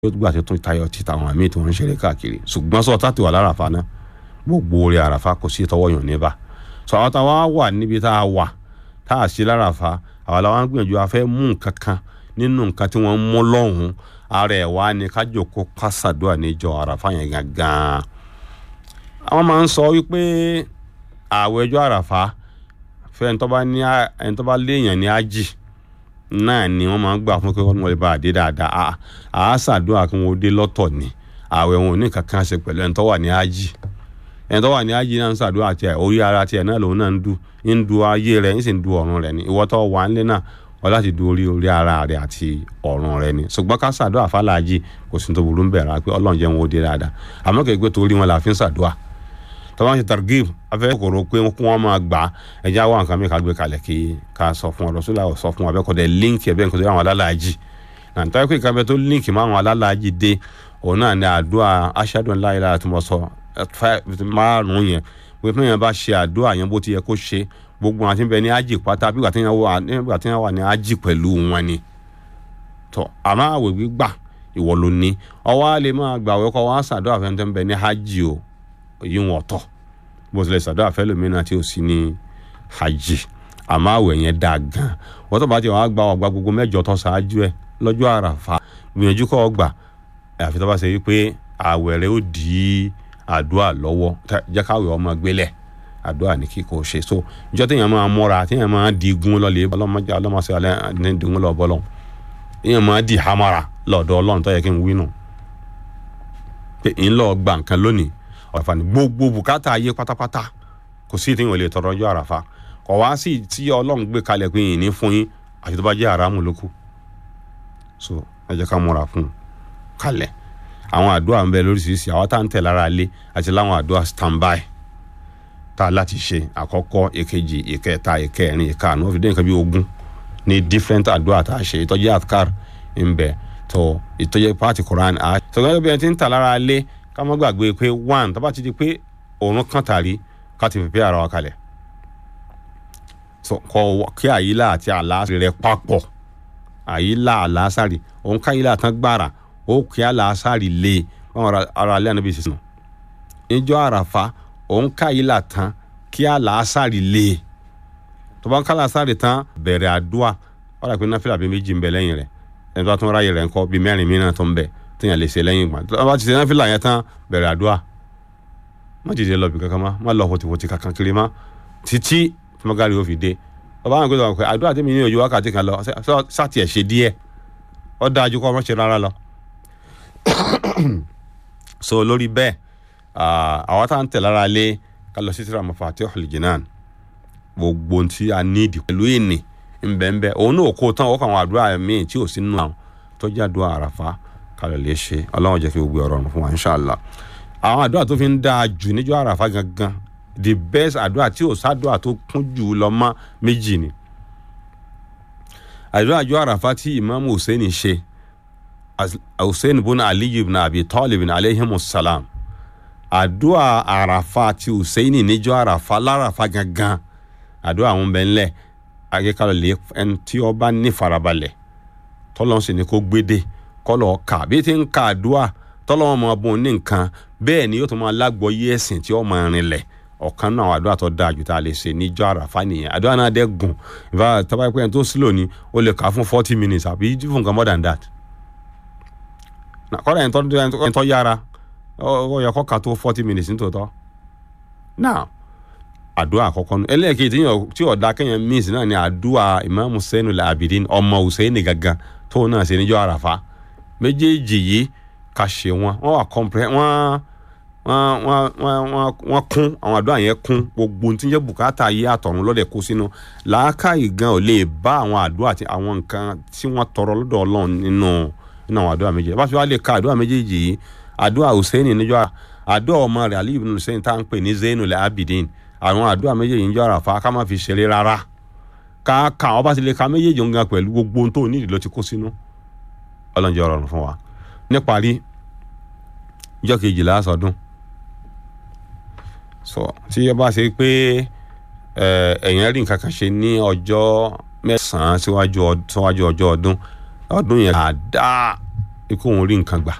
yóò gbà tó tún tayọ ti tàwọn àmì tí wọ́n ń ṣeré káàkiri ṣùgbọ́n sọ táti wà lárafa náà gbogbo orí àràfà kò sí tọwọ́ yàn níbà sọ àwọn táwa wà níbi tá a wà tá a ṣe lárafa àwọn làwọn gbìyànjú a fẹ́ mú nǹkan kan nínú nǹkan tí wọ́n mú lọ́hùn ara ẹ̀ wá ní kájòkó kásàdúrà níjọ àràfà yẹn gangan àwọn máa ń sọ wípé àwẹ̀ ọjọ́ àràfà fẹ́ ẹni tó bá ní ẹni tó bá léèyàn ní ájì náà ni wọ́n máa ń gbà fún kí wọ́n lè bá a dé dáadáa àá ṣàdúrà kí wọ́n dé lọ́tọ̀ ni àwẹ̀ wọn ò ní kankan ṣe pẹ̀lú ẹni tó wà ní ájì ẹni tó wà ní ájì náà ń ṣàdúrà tiẹ̀ orí ara tiẹ̀ náà lòun náà ń du ń du ayé rẹ̀ ń sì ń du ọ̀run rẹ̀ ni ìwọ tó wà ńlẹ̀ náà wọ́n láti du orí orí ara rẹ̀ àti ọ̀run rẹ̀ ni ṣùgbọ́n ká ṣàdúrà fàlàjì kò sí tó burú ń bẹ̀rẹ̀ pé ọlọ́run jẹ́ wọn ó dé dáadáa àmọ́ kẹ́gbẹ́ torí wọn la fi ń ṣàdúrà tọ́wọ́n ṣe targib afẹ́ kòrò pé kí wọ́n máa gbà ẹja wà nǹkan mi ká gbé kalẹ̀ kí ká sọ fún ọ lọ́sọ́lá sọ fún ọ abẹ́kọ̀dẹ̀ líǹkì ẹ̀bẹ́ nǹkan tó yẹ àwọn alálàájì náà nítorí pé ìkàbẹ́ tó líǹkì máa àwọn alálàájì dé òun náà ní àdúrà aṣáájú ńlá yìí lára tí mo sọ márùn-ún yẹn pé fún yẹn bá ṣe àdúrà yẹn bó ti yẹ kó ṣe gbogbo àti bẹ ní ájì pátá bí ìgbà tí wọ́n wà ní ájì pẹ̀lú wọn ni tọ́ àmọ́ àwẹ̀ gbígbà ìwọ ló ní ọwọ́ á lè máa gbàwé kọ́ wọ́n á ṣàdúrà fẹ́ntẹ́ ń bẹ ní ájì o èyí wọn ọ̀tọ̀ bó tilẹ̀ ṣàdúrà fẹ́lòmínà tí ò sí ní hajj àmọ́ àwẹ̀ yẹn dáa gan wọ́n tó bá ti wàá gba ọgbà gbogbo mẹ́jọ tó ṣáájú ẹ lọ́jọ́ àràfà gbìyànjú kọ́ ọgbà àfi tó bá ṣe wípé àwẹ̀ rẹ ó di àdúrà lọ́wọ́ jẹ́ káwẹ̀ ọmọ gbélẹ̀ àdúrà ní kíkọ́ ṣe so ìjọ téèyàn máa mọ́ra téèyàn máa di igun lọ́lẹ̀ ọlọ́mọdé ọlọ́mọṣẹ́ alẹ́ ní igun lọ́ bọ́lọ́ téèyàn máa di hamara lọ́dọ̀ ọlọ́run tó yẹ kí n wí nù pé ń lọ gba nǹkan lónìí ọ̀fà ní gbogbo bùkátà ayé pátápátá kò sí ìtìyàn lè tọrọ ọjọ́ àràfà kò wá sí tí ọlọ́run gbé kalẹ̀ pé yìnyín ní fún yín àti tó bá jẹ́ àràmù lókù so ẹ jẹ́ ká múra fún un kalẹ̀ àwọn àdúrà ń bẹ lóríṣiríṣi àwọn tá à ń tẹ̀ lára ilé àti láwọn àdúrà standby tá a láti ṣe àkọ́kọ́ èkejì ìkẹta ìkẹrin ìkarùn ó fi dé nǹkan bí ogún ní different àdúrà tá a ṣe ìtọ́jú àtkar ń bẹ tó ìtọ́jú pàtì koran a sọgbọ́n bí ẹni tí ń tà lára ilé ká má gbàgbé pé one tó bá ti di pé òórùn kan tàrí ká ti pèpè ara wa kalẹ̀ kọ kí àyílà àti àlàásì rẹ papọ̀ àyílà àlàásàrì òun ká àyílà tán gbàrà ó kí àlàásàrì lé wọn ara alẹ́ ànábì sísè níjọ́ àràfà òun ká àyílà tán kí àlàásàrì lé tó bá ń ká àlàásàrì tán bẹ̀rẹ̀ àdúà wọ́n dà pé náfìlà bíi méjì ń bẹ lẹ́yìn rẹ̀ ẹni tó bá tún ráyè rẹ̀ ńkọ́ bíi mẹ́rin mìíràn tó ń bẹ téèyàn lè ṣe lẹ́yìn ìgbà tó bá ti ṣe náfìlà yẹn tán bẹ̀rẹ̀ àdúrà má dìde lọ bí kankan má má lọ fòtìfòtì kankan kiri má títí tí mo gárí o fi dé ọba àwọn gbèsè ọkọ àdúrà tí mi ní ojú wákàtí kan lọ sátì ẹ̀ ṣe díẹ̀ ó dájú kọ́ ọmọ ṣe rárá lọ. so lórí bẹ́ẹ̀ àwọn tá à ń tẹ̀ lára lé ká lọ sí tíra Mafatihul Jinan gbogbo tí a ní ìdí pẹ̀lú ìní ńbẹ́ńbẹ́ òun náà kó tán ọkọ̀ àwọn àdúrà míì tí ò sí nínú àwọn tó jẹ́ àdúrà àràfà kalẹ̀ lè ṣe ọlọ́run jẹ́ kí gbogbo ọ̀rọ̀ ọ̀run fún wa inṣàlá àwọn àdúrà tó fi ń dáa jù níjọ́ àràfà gangan the best àdúrà tí ò sádùà tó kún jù lọ mọ́ méjì ni àdúrà àjọ àràfà tí imaamu hussein ṣe hussein bun ali ibn abi talib alayhimu salam àdúrà àràfà tí hussein níjọ́ àràfà láràfà gangan àdúrà àwọn bẹ́ẹ̀ ńlẹ̀ akẹ́kọ̀ọ́ lè ẹni tí ó bá ní farabalẹ̀ tọ́lọ́n sì ni kó gbédè kọ́lọ́ ka bí ti ń ka àdúrà tọ́lọ́wọ́n máa bùn ní nǹkan bẹ́ẹ̀ ni yóò tún máa lágbọ́yé ẹ̀sìn tí ó máa rinlẹ̀ ọ̀kan náà àwọn àdúrà tó dáa jù tá a lè ṣe níjọ́ àràfà nìyẹn àdúrà náà dẹ́ gùn ìfà tọ́ba pé ẹni tó sílò ni ó lè kà á fún forty minutes àbí fún nǹkan more than that kọ́lá ẹni tó yára ó yẹ kó kà tó forty minutes nítòótọ́ now àdúrà àkọ́kọ́ nù ẹlẹ́ẹ̀kejì tí ọ̀dà kẹ́yìn miss náà ni àdúrà Imam Hussein al-Abidin ọmọ Hussein gangan tóun náà ṣe níjọ́ àràfà méjèèjì yìí ká ṣe wọn wọn wà kọ́mpẹ́ wọn wọ́n wọ́n wọ́n kún àwọn àdúrà yẹn kún gbogbo tí ń jẹ́ bùkátà ayé àtọ̀run lọ́dẹ̀ kó sínú làákàyè gan ò lè bá àwọn àdúrà àti àwọn nǹkan tí wọ́n tọrọ lọ́dọ̀ ọlọ́run nínú nínú àwọn àdúrà méjèèjì bá fi wá lè ka àdúrà méjèèjì yìí àdúrà Hussein níjọ́ àdúrà ọmọ rẹ̀ Ali ibn Hussein tá à ń pè ní Zainul Abidin àwọn àdúrà méjèèjì níjọ́ àràfà ká má fi ṣeré rárá ká ka ọ bá ti lè ka méjèèjì gan pẹ̀lú gbogbo ohun tó nídìí ló ti kó sínú ọlọ́njẹ́ ọ̀rọ̀ fún wa níparí ìjọ kejìlá sọdún so tí ó bá ṣe pé ẹ̀yìn rí nǹkan kan ṣe ní ọjọ́ mẹ́sàn-án síwájú ọjọ́ ọdún ọdún yẹn àdá ikú òun rí nǹkan gbà